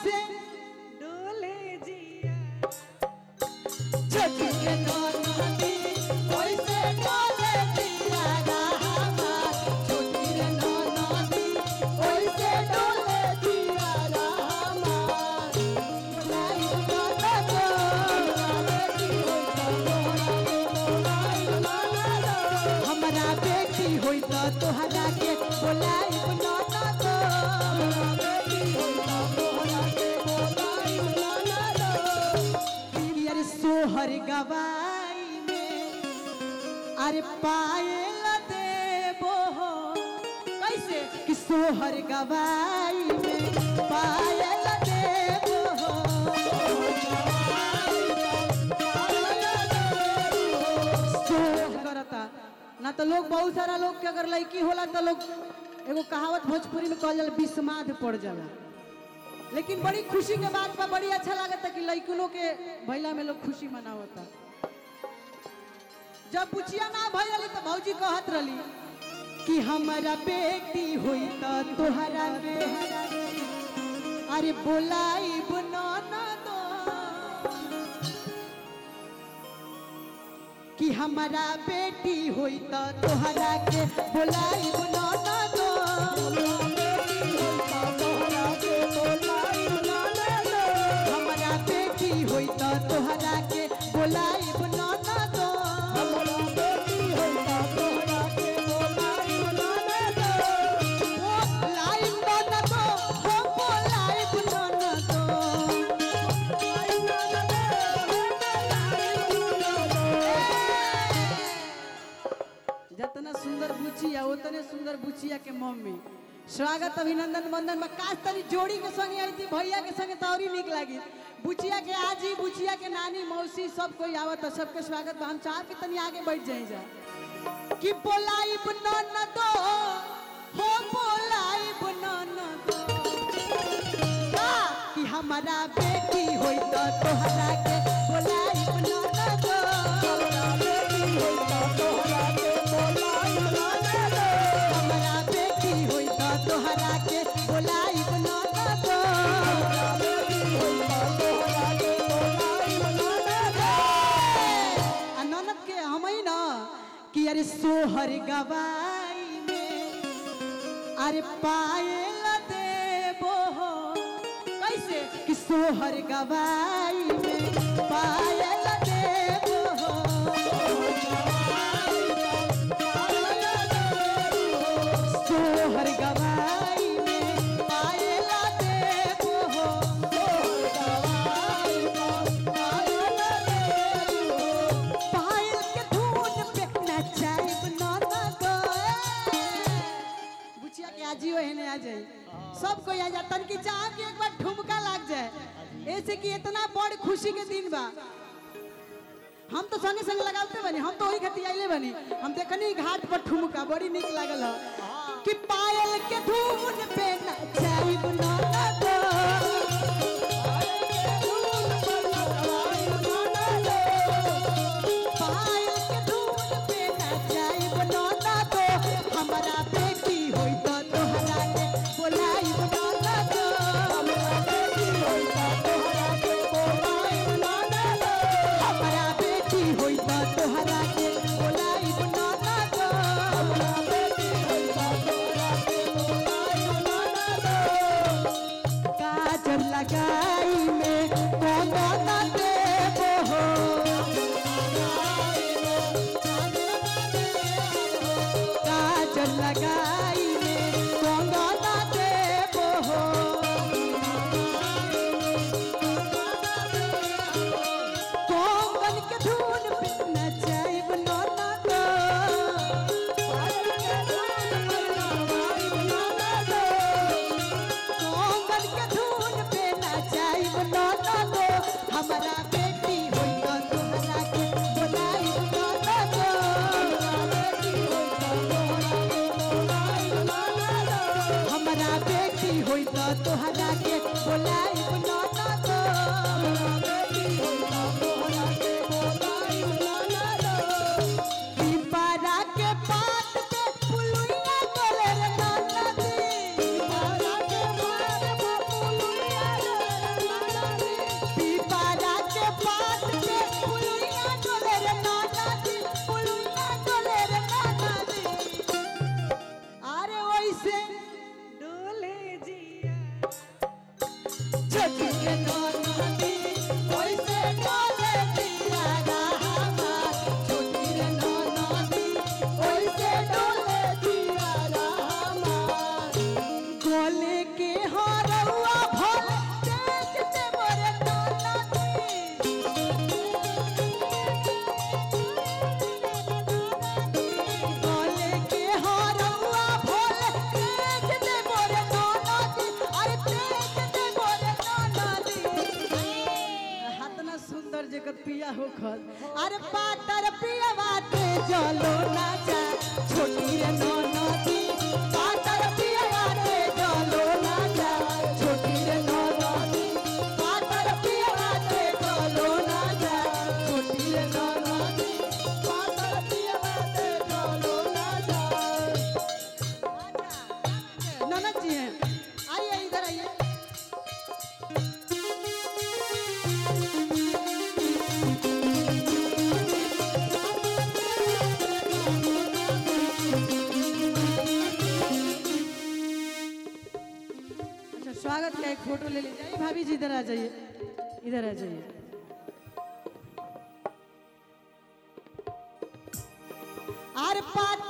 कैसे डोले जिया छोटी के नदी कैसे डोले जिया रामा छोटी रे नदी कैसे डोले जिया रामा लाई गाता को हमरा बेटी होई त तोहरा के बोलाई बनाना तो अरे सोहर गवाई में अरे पायल देबो हो कैसे कि सोहर गवाई में पायल देबो हो सोह करता ना तो लोग बहुत सारा लोग के अगर लड़की होला तो लोग एगो कहावत भोजपुरी में कहल जाला बिस्माद पड़ जाला लेकिन बड़ी खुशी के बात बा बड़ी अच्छा लागता कि लड़कियों के भैला में लोग खुशी मनावता जब पुछिया ना भैली तो भौजी कहत रही कि हमारा बेटी हुई तो तोहरा बेहरा अरे बोलाई बनाना दो कि हमारा बेटी हुई तो तोहरा के बोलाई बनाना दो हमारा बेटी हुई तो तोहरा के बोलाई बनाना दो बोलाई बनाना दो हो बोलाई बनाना दो जितना सुंदर बुचिया उतने सुंदर बुचिया के मम्मी स्वागत अभिनंदन वंदन में काश तनी जोड़ी के संगे आई थी भैया के संगे तो और ही निक लगी बुचिया के आजी बुचिया के नानी मौसी सब कोई आवत है सबके स्वागत बा। हम चाह के तनी आगे बैठ जाए जा कि बोलाई बनन दो हो बोलाई बनन दो का कि हमारा बेटी होई तो तोहरा के बोलाई बनन दो हमारा बेटी होई तो तोहरा के बोलाई बनन दो आ ननद के हम ही ना कि अरे सोहर गवाई में अरे पायल देबो हो कैसे कि सोहर गवाई में पायल देबो हो सोहर गवाई में पायल देबो हो पायल के धुन पे नचाइब नाना गो बुचिया के आजियो हेने आ जाई सब कोई आ जा तनकी चाह कि एक बार ठुमका लाग जाए ऐसे कि इतना बड़ खुशी के दिन बा हम तो संगे संगे लगाते बनी हम तो वही खती आइले बनी हम देखनी घाट पर ठुमका बड़ी निक लागल ह कि पायल के धुन पे नचाइब नाना गो पायल के धुन पे नचाइब नाना गो हमारा बेटी होई तो तोहरा के बोलाइब नाना गो हमारा बेटी होई तो तोहरा के बोलाइब नाना गो काजल लगाई में कौन ना देबो हो काजल लगाई में कंगना देबो हो कंगन के धुन पे नचाइब नाना गो कंगन के धुन पे नचाइब नाना गो हमारा बेटी होई तो तोहरा के बोलाइब नाना गो हमारा बेटी होई तो तोहरा के बोलाइब नाना गो पिपरा के पात पे पुलुइया डोले रे नाना दी पिपरा के पात पे पुलुइया डोले बिया हो खल अरे पातर पिया बाटे चलो ना जा छोटी रे नो नदी पातर पिया बाटे चलो ना जा छोटी रे नो नदी पातर पिया बाटे चलो ना जा छोटी रे नो नदी पातर पिया बाटे चलो ना जा ननद जी हैं आइए इधर आइए अच्छा स्वागत का एक फोटो ले लीजिए आइए भाभी जी इधर आ जाइए इधर आ जाइए आर पात